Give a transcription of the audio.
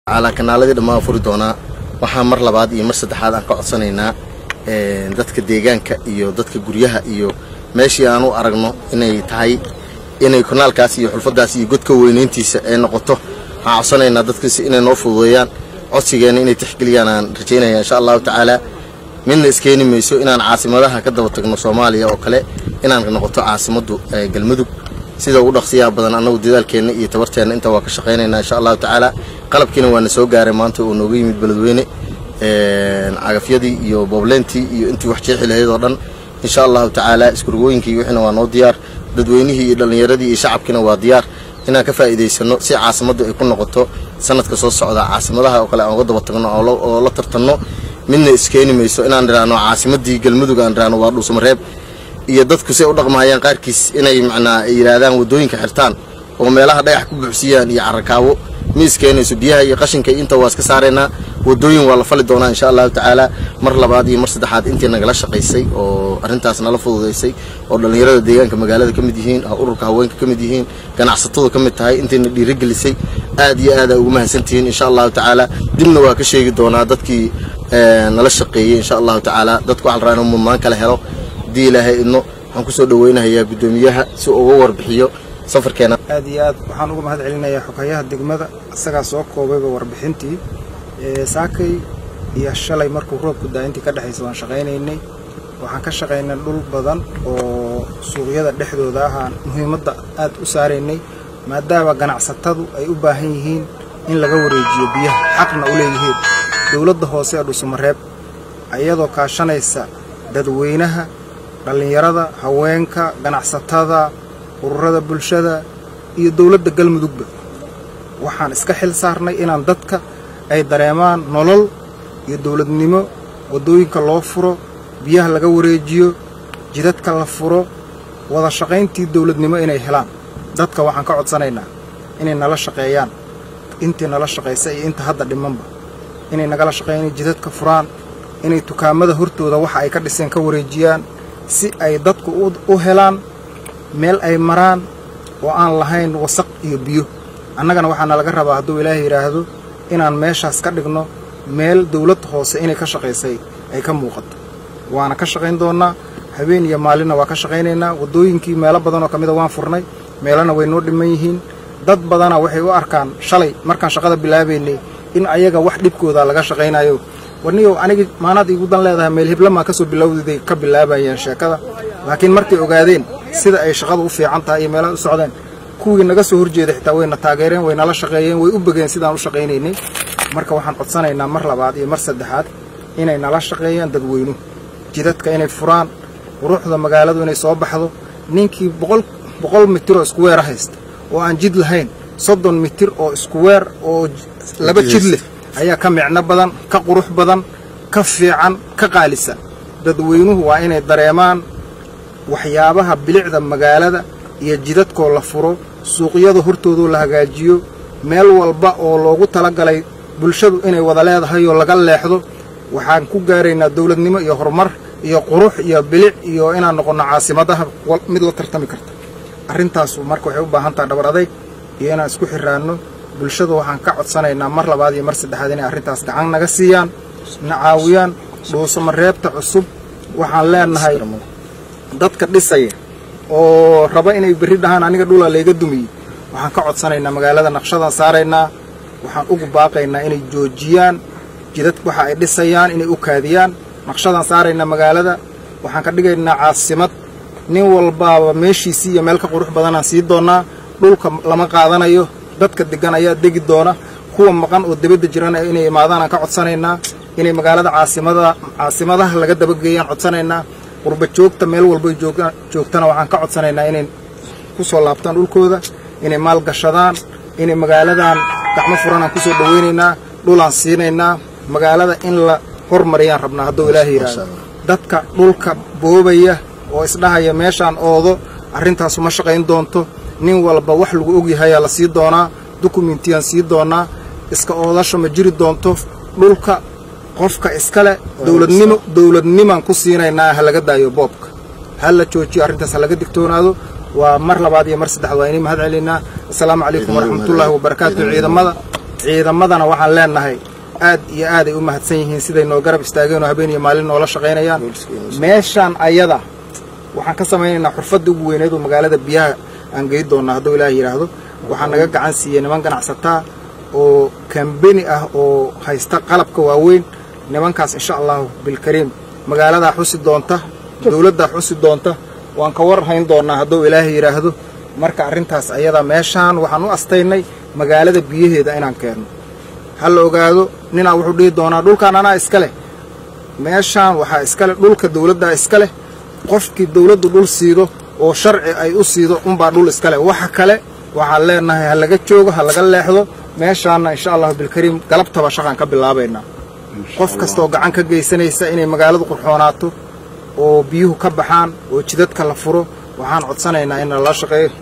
calaa kanaaladii dhammaan furi doonaa waxaa mar labaad iyo mar saddexaad aan ka codsanaynaa dadka deegaanka iyo dadka guryaha iyo meeshii aan u aragno inay tahay inay kanaalkaas iyo xulfadaas iyo godka weynayntiisa ay noqoto waxaan codsanaynaa dadkiisa inay noo fududeeyaan codsigeena inay tixgeliyaan aan rajaynaya insha allahu tacaala midna iskeeni mayso inaan caasimadaha ka daba tagno soomaaliya oo kale inaan noqoto caasimaddu galmudug sida ugu dhaqsiyaha badan annagu dadaalkeenna iyo tabarteenna inta waa ka shaqaynaynaa insha allahu tacaala qalabkiina waana soo gaaray maanta oo nooga yimid beledweyne cagafyadii iyo boobleyntii iyo intii wax jeexi lahayd oo dhan insha allahu tacaala iskurgooyinkii wixiina waa noo diyaar dadweynihii iyo dhallinyaradii iyo shacabkiina waa diyaar inaan ka faa'iidaysano si caasimaddu ay ku noqoto sanadka soo socda caasimadaha oo kale aan uga daba tagno oo la tartanno midna iskeeni mayso inaan idhaahno caasimadii galmudug aan idhaahno waa dhuusamareeb iyo dadku say u dhaqmahayaan qaarkiis inay macnaa ay yidhaahdaan waddooyinka xirtaan oo meelaha dhagax ku buuxsiyaan iyo carrakaawo ma iskeenayso biyaha iyo qashinka inta waa iska saaraynaa waddooyin waa la fali doonaa insha allahu tacaala mar labaad iyo mar saddexaad intii nagala shaqaysay oo arrintaas nala fududaysay oo dhallinyarada deegaanka magaalada ka mid yihiin ururka haweenka ka mid yihiin ganacsatadu ka mid tahay intayna dhiirigelisay aad iyo aad aa ugu mahadsantihiin insha allahu tacaala dibna waa ka sheegi doonaa dadkii nala shaqeeyey insha allahu tacaala dadku waxaa la rabaa inuu mudnaan kala helo haddii ilaahay idno waxaan kusoo dhaweynahayaa guddoomiyaha si uga warbixiyo safarkeena aad iyo aad waxaan uga mahad celinayaa xogayaha degmada isagaa soo koobayba warbixintii saakay iyo shalay markuu roobku daa intii ka dhexaysa waan shaqaynaynay waxaan ka shaqaynay dhul badan oo suuqyada dhexdooda ahaan muhiimadda aad u saaraynay maadaama ganacsatadu ay u baahan yihiin in laga wareejiyo biyaha xaqna u leeyihiin dowladda hoose ee dhuusamareeb iyadoo kaashanaysa dadweynaha dhallinyarada haweenka ganacsatada ururada bulshada iyo dowladda galmudugba waxaan iska xil saarnay inaan dadka ay dareemaan nolol iyo dowladnimo waddooyinka loo furo biyaha laga wareejiyo jidadka la furo wada shaqayntii dowladnimo inay helaan dadka waxaan ka codsanaynaa inay nala shaqeeyaan intii nala shaqaysa iyo inta hadda dhimanba inay nagala shaqeeyaan inay jidadka furaan inay dukaamada hortooda waxa ay ka dhiseen ka wareejiyaan si ay dadku u helaan meel ay maraan oo aan lahayn wasaq iyo biyo annagana waxaana laga rabaa hadduu ilaahay yidhaahdo inaan meeshaas ka dhigno meel dawlad hoose inay ka shaqaysay ay ka muuqato waana ka shaqayn doonnaa habeen iyo maalinna waa ka shaqaynaynaa waddooyinkii meelo badanoo ka mida waan furnay meelana way noo dhiman yihiin dad badana waxay u arkaan shalay markaan shaqada bilaabaynay in ayaga wax dhibkooda laga shaqaynayo warniyow anigi maanaad iigu dan leedahay meel hiblamaa kasoo bilowdiday ka bilaabayeen sheekada laakiin markay ogaadeen sida ay shaqadu u fiican tahay iyo meelaha u socdeen kuwii naga soo horjeeda xitaa wayna taageereen way nala shaqeeyeen way u begeen sidaan u shaqaynaynay marka waxaan codsanaynaa mar labaad iyo mar saddexaad inay nala shaqeeyaan dadweynuhu jidadka inay furaan quruxda magaaladu inay soo baxdo ninkii boqol mitir oo isku weera haysta oo aan jid lahayn soddon mitir oo isku weer oo laba jid leh ayaa ka micno badan ka qurux badan ka fiican ka qaalisan dadweynuhu waa inay dareemaan waxyaabaha bilicda magaalada iyo jidadkoo la furo suuqyada hortoodoo la hagaajiyo meel walba oo loogu talagalay bulshadu inay wada leedahay oo laga leexdo waxaan ku gaaraynaa dawladnimo iyo horumar iyo qurux iyo bilic iyo inaan noqonno caasimadaha mid la tartami karta arrintaasu marka waxay u baahan taha dhabar adayg iyo inaan isku xiraanno bulshada waxaan ka codsanaynaa mar labaad iyo mar saddexaad inay arrintaas gacan naga siiyaan na caawiyaan dhuusamareebta cusub waxaan leenahay dadka dhisaya oo raba inay berri dhahaan aniga dhulaa layga dumiyey waxaan ka codsanaynaa magaalada naqshadaan saaraynaa waxaan ugu baaqaynaa inay joojiyaan jidad waxa ay dhisayaan inay u kaadiyaan naqshadaan saaraynaa magaalada waxaan ka dhigaynaa caasimad nin walbaaba meeshiisii iyo meel ka qurux badanaan sii doonnaa dhulka lama qaadanayo dadka deggan ayaa degi doona kuwa maqan oo debadda jirana inay imaadaan aan ka codsanaynaa inay magaalada caasimada caasimadaha laga dabageeyaan codsanaynaa qurba joogta meel walbay joogtana waxaan ka codsanaynaa inay ku soo laabtaan dhulkooda inay maal gashadaan inay magaaladan gacmo furanaan ku soo dhowaynaynaa dhulaan siinaynaa magaalada in la hormariyaan rabnaa hadduu ilaahay yidhaahdo dadka dhulka boobaya oo isdhahaya meeshaan oodo arrintaasu ma shaqayn doonto nin walba wax lagu ogyahayaa la sii doonaa dukumentiyaan sii doonaa iska oodasho ma jiri doonto dhulka qofka iskale dowladnimo dowladnimaan ku siinaynaa ha laga daayo boobka ha la joojiyo arrintaas ha laga digtoonaado waa mar labaad iyo mar saddexaad waa inay mahad celinaa assalaamu calaykum waraxmatullaahi wabarakaatu ciidamada ciidamadana waxaan leenahay aad iyo aaday u mahadsan yihiin siday noo garab istaageen oo habeen iyo maalin noola shaqaynayaan meeshaan ayada waxaan ka samaynaynaa xurfadda ugu weyneed oo magaalada biyaha aan gey doonnaa hadduu ilaah yidhaahdo waxaa naga gacan siiyey niman ganacsataa oo kambeni ah oo haysta qalabka waaweyn nimankaas insha allahu bilkariim magaaladaa xusi doonta dowladdaa xusi doonta waan ka war hayn doonnaa hadduu ilaahay yidhaahdo marka arrintaas ayada meeshaan waxaan u astaynay magaalada biyaheeda inaan keenno ha la ogaado ninaa wuxuu dhihi doonaa dhulkaan anaa iska leh meeshaan waxaa iska leh dhulka dowladdaa iska leh qofkii dowladdu dhul siido oo sharci ay u siido unbaa dhul iska leh waxa kale waxaan leenahay ha laga joogo ha laga leexdo meeshaanna insha allahu bilkariim galabtaba shaqaan ka bilaabaynaa qof kastaoo gacan ka geysanaysa inay magaaladu qurxoonaato oo biyuhu ka baxaan oo jidadka la furo waxaan codsanaynaa in lala shaqeeyo